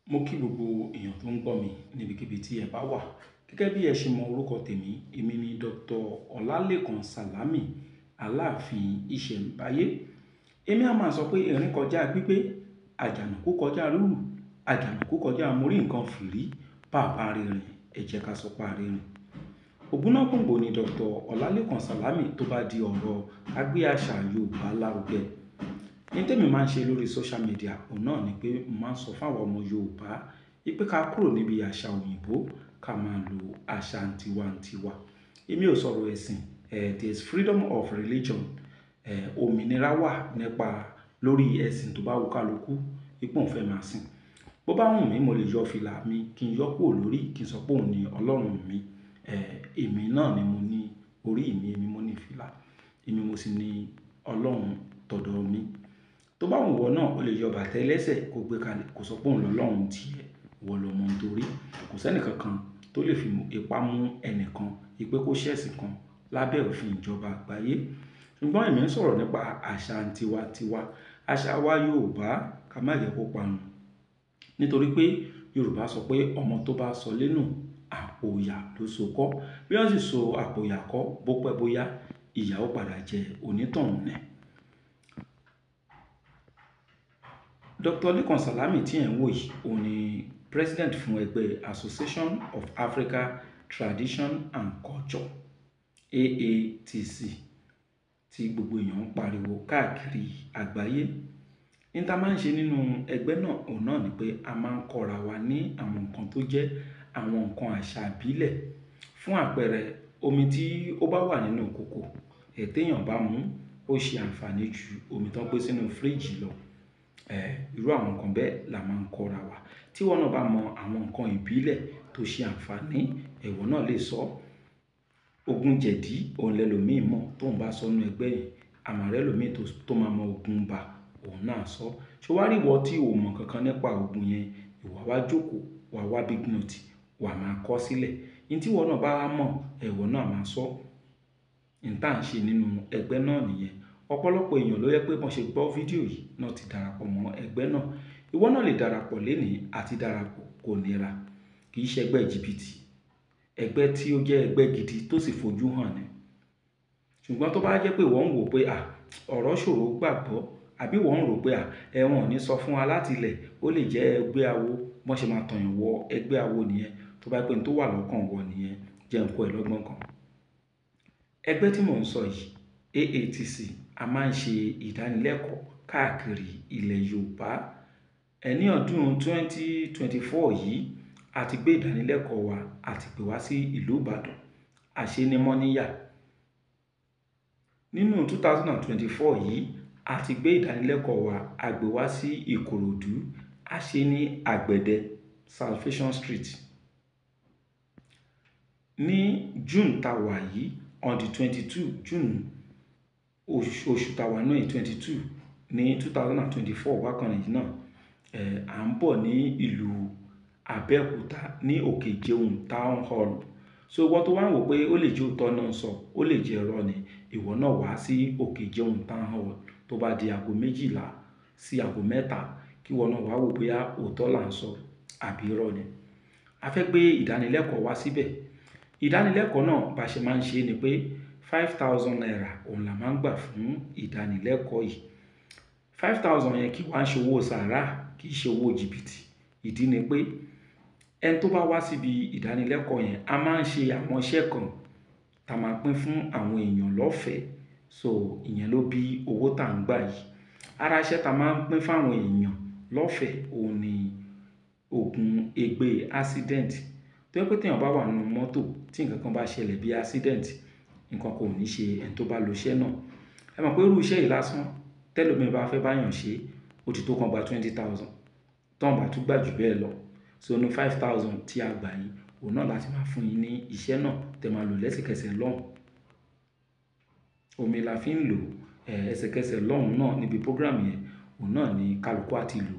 Mo kí gbogbo èèyàn tó ń gbọ́ mi níbikíbi tí ẹ bá wà. Gẹ́gẹ́ bí ẹ ṣe mọ orúkọ tèmi, èmi ni Dr. Ọlálékan Sàlámì Aláàfin Ìṣẹ̀mbáyé. Èmi a máa sọ pé erin kọjá gbígbé, àjànàkú kọjá rúrù, àjànàkú kọjá mo rí nǹkan fìrí, bàbá rìnrìn, ẹ jẹ́ ká sọ pé a rìnrìn. Ògúnnágbòǹgbò ni Dr. Ọlálékan Sàlámì tó bá di ọ̀rọ̀ agbé àṣà Yorùbá lárugẹ. Ní tèmi máa ń ṣe lórí social media, òun náà ni pé mo máa ń sọ fún àwọn ọmọ Yorùbá wípé ká kúrò níbi àṣà òyìnbó ká máa lo àṣà tiwa-n-tiwa. Èmi ò sọ̀rọ̀ ẹ̀sìn, eh, there is freedom of religion. Eh, òmìnira wà nípa lórí ẹ̀sìn tó bá wù kálukú, wípé òun fẹ́ máa sìn. Bó bá wù mí, mo lè yọ fìlà mi kí n yọ kúrò lórí kí n sọ pé òun ni Ọlọ́run mi. Eh, èmi náà ni mo ní orí mi, èmi mo ní fìlà, èmi mo sì ní Ọlọ́run tọ̀dọ̀ mi. Tó bá wù iwọ́ náà, o lè yọ bàtà ẹlẹ́sẹ̀ kó gbé kalẹ̀ kó sọ pé òun lọ̀lọ̀run ti ẹ, ìwọ lọ mọ̀ nítorí kò sí ẹni kankan tó lè fi ipá mú ẹni kan wípé kó ṣẹ̀sìn kan lábẹ́ òfin ìjọba àgbáyé. Ṣùgbọ́n èmi ń sọ̀rọ̀ nípa àṣà tiwa-n-tiwa. Àṣà wa Yorùbá ká má jẹ kó parun. Nítorí pé Yorùbá sọ pé ọmọ tó bá sọ lénù, àpò ìyà ló so kọ́. Bí wọ́n sì so àpò ìyà kọ́, bó pẹ́ bó yá, ìyà ó padà jẹ onítọ̀hún ni. Dr. Lékan Sàlámì tí ẹ̀ ń wò yìí, òun ni President fún ẹgbẹ́ Association of Africa Tradition and Culture, AATC, tí gbogbo èèyàn ń pariwo káàkiri àgbáyé. Ní ta máa ń ṣe nínú ẹgbẹ́ náà, òun náà ni pé a máa ń kọ́ra wa ní àwọn nǹkan tó jẹ́ àwọn nǹkan àṣà ìbílẹ̀. Fún àpẹẹrẹ, omi tí ó bá wà nínú kòkò, ẹ́ tí èèyàn bá mú, ó ṣe àǹfààní ju omi tó ń gbé sínú fíríjì lọ. Eh, irú àwọn nǹkan bẹ́ẹ̀ la máa ń kọ́ra wa. Tí ìwọ náà bá mọ àwọn nǹkan ìbílẹ̀ tó ṣe àǹfààní, ìwọ náà lè sọ. Ògùn jẹ̀dí, òun lẹlòmíì mọ̀ tó ń bá sọ nínú ẹgbẹ́ yìí. Àma rí ẹlòmíì tó máa mọ ògùn ibá, òun náà a sọ. Ṣé wàá rí ìwọ tí ò mọ̀ kankan nípa ògùn yẹn, ìwọ wá jókòó, wà wá big note, wà máa kọ sílẹ̀. Ohun tí ìwọ náà bá mọ̀, ìwọ náà máa sọ. Ohun tí à ń ṣe nínú ẹgbẹ́ náà nìyẹn. Ọ̀pọ̀lọpọ̀ èèyàn ló jẹ pé bí wọ́n ṣe gbọ́ fídíò yìí náà ti darapọ̀ mọ́ ẹgbẹ́ náà. Ìwọ náà lè darapọ̀ léèní àti darapọ̀ kò nira. Kì í ṣe ẹgbẹ́ jìbìtì. Ẹgbẹ́ tí ó jẹ́ ẹgbẹ́ gidi tó sì fojú hàn ni. Ṣùgbọ́n tó bá jẹ́ pé ìwọ ń wò pé à, ọ̀rọ̀ ṣòro gbàgbọ́, àbí ìwọ ń rò pé à, ẹ wọn ò ní sọ fún wa láti ilẹ̀, ó lè jẹ́ ẹgbẹ́ awo, bí wọ́n ṣe máa tàn yàn wọ ẹgbẹ́ awo nìyẹn. Tó bá pé ohun tó wà lọ́kàn wọ nìyẹn, jẹ́ n kó ẹ lọ́gbọ́n kan. Ẹgbẹ́ tí mò ń sọ yìí, AATC, a máa ń ṣe ìdánilẹ́kọ̀ọ́ káàkiri ilẹ̀ Yorùbá. Ẹ ní ọdún 2024 yìí, a ti gbé ìdánilẹ́kọ̀ọ́ wa, a ti pè wá sí ìlú Ìbàdàn. A ṣe ní Mọ́níyà. Nínú 2024 yìí, a ti gbé ìdánilẹ́kọ̀ọ́ wa, a gbé wá sí Ìkòròdú. A ṣe ní Àgbẹ̀dẹ, Salvation Street. Ní June ta wà yìí, on the 22 June, oṣù ta wà náà yìí 22 ní 2024 bákan yìí náà, eh, à ń bọ̀ ní ìlú Abẹ́òkúta ní Òkèjeun Town Hall. So ìwọ tó wà ń wò pé ó lè jẹ́ òótọ́ náà sọ, ó lè jẹ́ irọ́ ni, ìwọ náà wá sí Òkèjeun Town Hall tó bá di ago méjìlá sí ago mẹ́ta kí ìwọ náà wá wò pé a òótọ́ là ń sọ àbí irọ́ ni. A fẹ́ gbé ìdánilẹ́kọ̀ọ́ wá síbẹ̀. Ìdánilẹ́kọ̀ọ́ náà bá ṣe máa ń ṣe ni pé five thousand naira òun là máa ń gbà fún ìdánilẹ́kọ̀ọ́ yìí. Five thousand yẹn kì í wá ń ṣe owó sàárà, kì í ṣe owó jìbìtì. Ìdí ni pé ẹni tó bá wá síbi ìdánilẹ́kọ̀ọ́ yẹn, a máa ń ṣe àwọn iṣẹ́ kan ta máa pín fún àwọn èèyàn lọ́fẹ̀ẹ́. So ìyẹn ló bí owó tá ń gbà yìí. Ara iṣẹ́ ta máa ń pín fún àwọn èèyàn lọ́fẹ̀ẹ́, òun ni ògùn egbé accident. Tó jẹ́ pé tí èèyàn bá wà nínú mọ́tò tí ǹkan kan bá ṣẹlẹ̀ bí accident, ǹkan kan ò ní ṣe ẹni tó bá lo iṣẹ́ náà. Ẹ mọ̀ pé irú iṣẹ́ yìí lásán, tẹ́lòmíràn bá fẹ́ bá èèyàn ṣe, ó ti tó kan gba twenty thousand. Tán bá tún gbà jù bẹ́ẹ̀ lọ. So inú five thousand tí a gbà yìí, òun náà láti máa fún yín ní iṣẹ́ náà tí ẹ máa lò lẹ́sẹ̀kẹsẹ̀ lọ́hùn. Omi la fi ń lò, eh, ẹsẹ̀kẹsẹ̀ lọ́hùn náà níbi program yẹn, òun náà ni kálúkú a ti lò.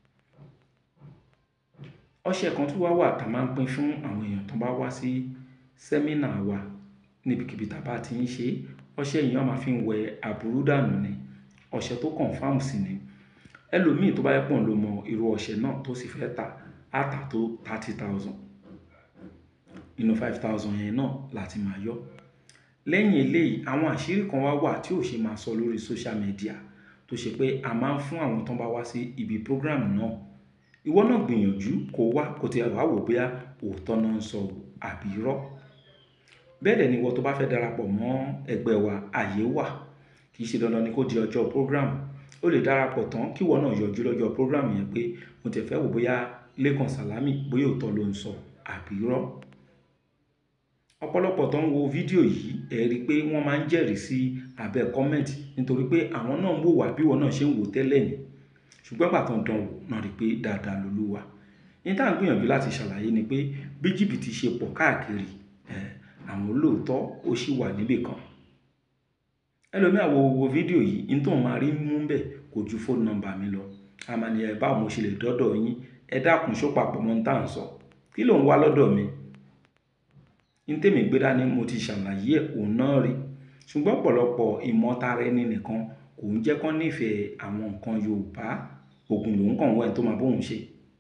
Ọṣẹ kan tún wà wà ta máa ń pín fún àwọn èèyàn tó bá wá sí seminar wa níbikíbi tí a bá ti ń ṣe. Ọṣẹ yìí wọ́n máa fi ń wẹ àbùrú dànù ni. Ọṣẹ tó confirm sí ni. Ẹlòmíì tó bá jẹ pé òun ló mọ irú ọṣẹ náà tó sì fẹ́ tà, á tà tó thirty thousand inú five thousand yẹn náà láti máa yọ lẹ́yìn eléyìí àwọn àṣírí kan wá wà tí ò ṣe máa sọ lórí social media tó ṣe pé a máa ń fún àwọn tó ń bá wá sí ibi program náà ìwọ náà gbìyànjú kó wá kó tiẹ̀ wá wò bóyá òótọ́ náà ń sọ àbí irọ́ bẹ́ẹ̀ dẹ̀ ni ìwọ tó bá fẹ́ darapọ̀ mọ́ ẹgbẹ́ wa àyè wà kì í ṣe dandan ni kó di ọjọ́ program ó lè darapọ̀ tán kí ìwọ náà yọjú lọ́jọ́ program yẹn pé mo tẹ̀ fẹ́ wò bóyá Lékan Sàlámì bóyá òótọ́ ló ń sọ àbí irọ́ ọ̀pọ̀lọpọ̀ tó ń wo fídíò yìí ẹ rí i pé wọ́n máa ń jẹ́rìí sí abẹ́ kọ́mẹ́ǹtì nítorí pé àwọn náà ń wò wá bí wọn náà ṣe ń wò tẹ́lẹ̀ ni ṣùgbọ́n gbà tó ń dán wò náà rí i pé dáadáa lolúwa ní tá à ń gbìyànjú láti ṣàlàyé ni pé bí jìbìtì ṣe pọ̀ káàkiri àwọn olóòótọ́ ó sì wà níbì kan ẹlòmíà wo wo fídíò yìí ní tóun máa rí mú bẹ̀ kò ju fóònù nọ́mbà mi lọ àmàlì ẹ̀ báwo mo ṣe lè dọ́dọ̀ yín ẹ dákun ṣó papọ̀ mọ́ ní tá à ń sọ kí ló ń wá lọ́dọ̀ mi ní tèmi gbé dání mo ti ṣàlàyé ẹ̀ òun náà rí ṣùgbọ́n ọ̀pọ̀lọpọ̀ ìmọ̀tara ẹni nìkan kò ń jẹ́ kán nífẹ̀ẹ́ àwọn nǹkan Yorùbá ògùn lòun kàn wọ́n ẹ̀ tó máa bóun ṣe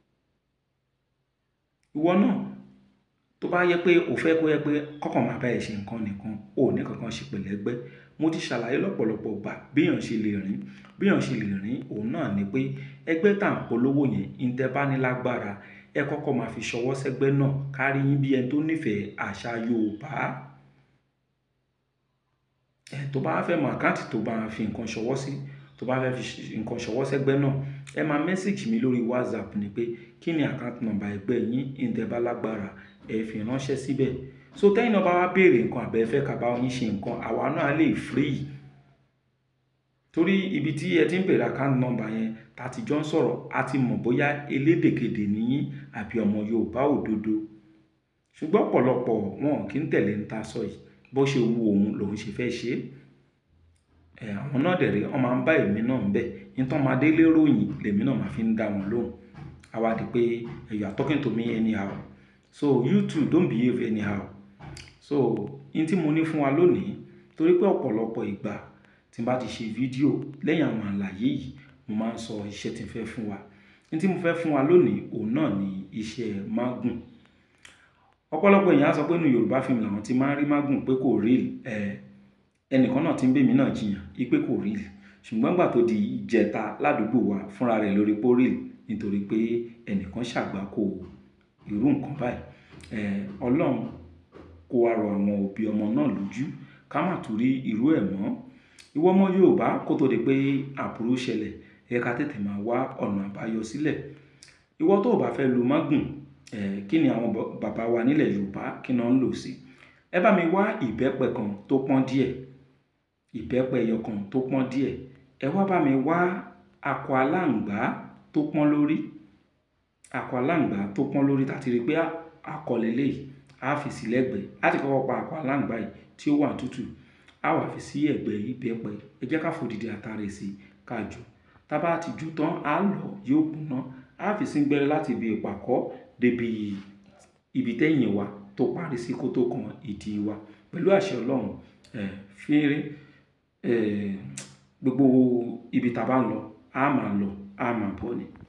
ìwọ náà tó bá yẹ pé ò fẹ́ kó yẹ pé kọ́kàn máa bá ẹ̀ ṣe nǹkan nìkan ò ní kankan ṣe pẹ̀lẹ́gbẹ́ mo ti ṣàlàyé lọ́pọ̀lọpọ̀ gbà béèyàn ṣe lè rìn béèyàn ṣe lè rìn òun náà ni pé ẹgbẹ́ tá à ń polówó yẹn ìtẹ́bánilágbára ẹ kọ́kọ́ máa fi ṣọwọ́ sẹ́gbẹ́ náà kárí yín bí ẹni tó nífẹ̀ẹ́ àṣà Yorùbá ẹ tó bá fẹ́ mọ àkáǹtì tó bá fi nǹkan ṣọwọ́ sí tó bá fẹ́ fi nǹkan ṣọwọ́ sẹ́gbẹ́ náà ẹ máa mẹ́sàgì mi lórí WhatsApp ni pé kí ni àkáǹtì nọ́mbà ẹgbẹ́ yín ìtẹ́bálágbára ẹ fi ránṣẹ́ síbẹ̀ so tẹ́yìn náà bá wá béèrè nǹkan àbẹ́ fẹ́ ká bá yín ṣe nǹkan àwa náà lè free torí ibi tí ẹ ti ń béèrè àkáǹtì nọ́mbà yẹn tá ti jọ ń sọ̀rọ̀ a ti mọ̀ bóyá elédèkedè níyín àbí ọmọ Yorùbá òdodo ṣùgbọ́n ọ̀pọ̀lọpọ̀ wọn kì í tẹ̀lé ń ta sọ yìí bó ṣe wu òun lòun ṣe fẹ́ ṣe é àwọn náà dẹ̀ rí wọn máa ń bá èmi náà ń bẹ̀ nítorí wọn máa délé ròyìn lèmi náà máa fi ń dá wọn lóhùn àwa di pé you are talking to me anyhow so you too don't behave anyhow so n tí mo ní fún wa lónìí torí pé ọ̀pọ̀lọpọ̀ ìgbà tí n bá ti ṣe fídíò lẹ́yìn àwọn àlàyé yìí mo máa ń sọ iṣẹ́ tí n fẹ́ fún wa n tí mo fẹ́ fún wa lónìí òun náà ni iṣẹ́ mágùn ọ̀pọ̀lọpọ̀ èèyàn á sọ pé inú Yorùbá fíìmù làwọn ti máa ń rí mágùn pé kò rí ẹ ẹnìkan náà ti ń bèmí náà jiyàn ipe kò rí ṣùgbọ́n gbà tó di ìjẹta ládùúgbò wa fúnra rẹ̀ lórí pórí nítorí pé ẹnìkan ṣàgbákò irú nǹkan báyìí Ọlọ́run kó wa rọ àwọn òbí ọmọ náà lójú ká má tún rí irú ẹ̀ mọ́ ìwọ ọmọ Yorùbá kó tó di pé àbúrò ṣẹlẹ̀ ẹ ká tètè máa wá ọ̀nà àbáyọ sílẹ̀ ìwọ tó o bá fẹ́ lu mágùn kí ni àwọn bàbá wa nílẹ̀ Yorùbá kí náà ń lò sí ẹ bá mi wá ìbẹ́pẹ kan tó pọ́n díẹ̀ ìbẹ́pẹ ẹyọ kan tó pọ́n díẹ̀ ẹ wá bá mi wá akọ aláǹgbá tó pọ́n lórí akọ aláǹgbá tó pọ́n lórí tàti rí pé akọ lélẹ́yìí á fi sí lẹ́gbẹ̀ẹ́ á ti kọ́kọ́ pa akọ aláǹgbá yìí tí ó wà tútù á wà fi sí ẹ̀gbẹ́ ìbẹ́pẹ ẹ jẹ́ ká fòdìdí àtàrẹ sí ká jù tá bá ti jù tán á lọ yóò kúnná á fi sí gbẹ́rẹ́ láti ibi ìpàkọ́ débi ibi tẹ́yìn wa tó parí sí kó tó kan ìdí wa pẹ̀lú àṣẹ Ọlọ́run fínrín gbogbo ibi tá a bá ń lọ a máa lọ a máa bọ̀ ni.